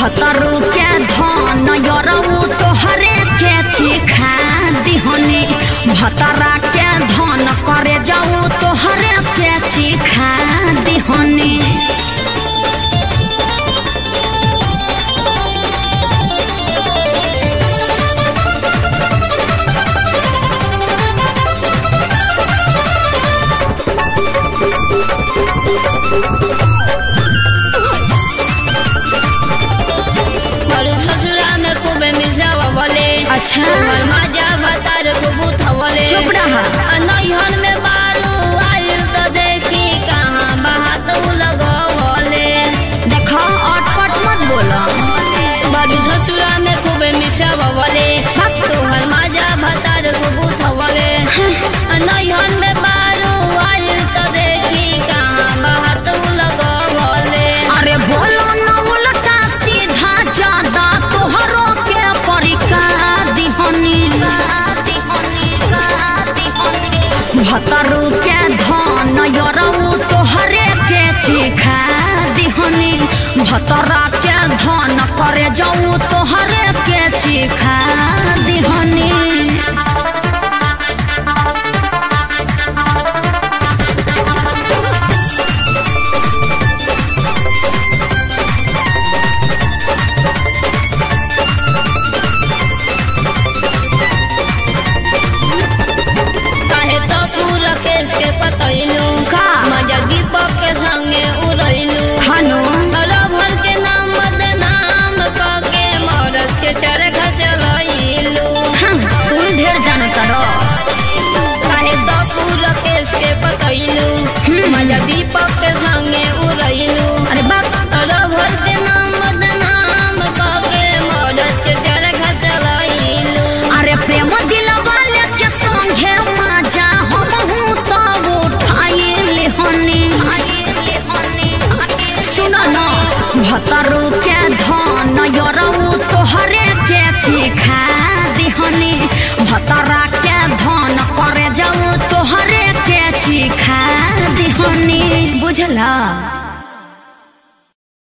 भतरू के धन यरऊ तोहरे के चिखा दिहनी भतरा के धन करे जाऊ तोहरे के चिखा दिहनी और ससुरा में खूब मिसावा बोले अच्छा तोहर मजा भतार खूब उठवले चुप रहा। नैहन में बारू आयल तो देखी कहाँ बात लगवले देखो अटपट मत बोलो बड़ी ससुरा में खूब मिसावा बोले तोहर मजा भतार खूब उठवले नैहन में बारू आयल तो देखी कहाँ बात लगवले अरे बोलो न उल्टा सीधा ज्यादा तोहरो के परिका दिहनी भतरू के धन यरऊ तोहरे के चिखा दिहनी भतरा के धन करे जाऊ तोहरे के चिखा दिहनी काहे तो पूरा केस के पतैलू का? मजा दीपक के संगे उड़ैलू हनु भर के नाम बदनाम कके मरद के चरखा चलैलू हम तुम ढेर जाने करो काहे तो पूरा केस के पतैलू मजा दीपक के संगे उड़ैलू अरे बाप भर के नाम बदनाम कके मरद के चरखा चलैलू अरे प्रेम दिलवा के संगे मजा हम हूँ तब उठाइले हनी सुन न भतरू के धन यरऊ तोहरे के चिखा दिहनी भतरा के धन करे जाऊ तोहरे के चिखा दिहनी बुझला